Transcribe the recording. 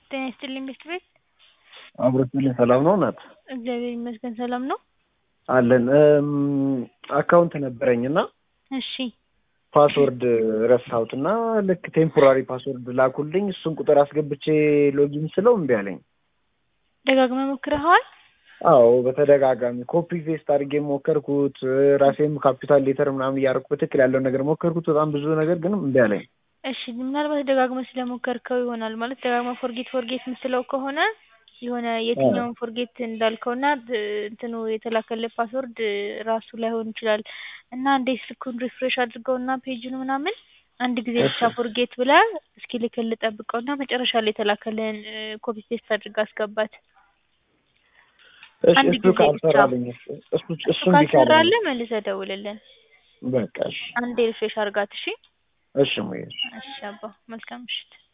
ጤና ይስጥልኝ ቤት ቤት አብሮትልኝ ሰላም ነው እናት? እግዚአብሔር ይመስገን ሰላም ነው። አለን አካውንት ነበረኝ እና እሺ ፓስወርድ ረሳሁት እና ልክ ቴምፖራሪ ፓስወርድ ላኩልኝ። እሱን ቁጥር አስገብቼ ሎጊን ስለው እምቢ አለኝ። ደጋግመህ ሞክረኸዋል? አዎ በተደጋጋሚ ኮፒ ፔስት አድርጌ ሞከርኩት። ራሴም ካፒታል ሌተር ምናምን እያደረኩ በትክክል ያለውን ነገር ሞከርኩት። በጣም ብዙ ነገር ግን እምቢ አለኝ። እሺ ምናልባት ደጋግመህ ስለሞከርከው ይሆናል። ማለት ደጋግመህ ፎርጌት ፎርጌት ምስለው ከሆነ የሆነ የትኛውን ፎርጌት እንዳልከውና እንትኑ የተላከልህ ፓስወርድ ራሱ ላይሆን ይችላል እና እንዴ ስልኩን ሪፍሬሽ አድርገውና ፔጁን ምናምን አንድ ጊዜ ብቻ ፎርጌት ብለህ እስኪልክልህ ጠብቀውና መጨረሻ ላይ የተላከልህን ኮፒ ፔስት አድርገህ አስገባት። እሺ አንድ እሱ ጊዜ ብቻ ካልሰራልኝ እሱ እሱ እሱ እሱ እምቢ ካለኝ ካልሰራልህ መልሰህ ደውልልን። በቃ እሺ አንዴ ሪፍሬሽ አድርጋት። እሺ እሺ ሙዬ እሺ አባ መልካም ምሽት።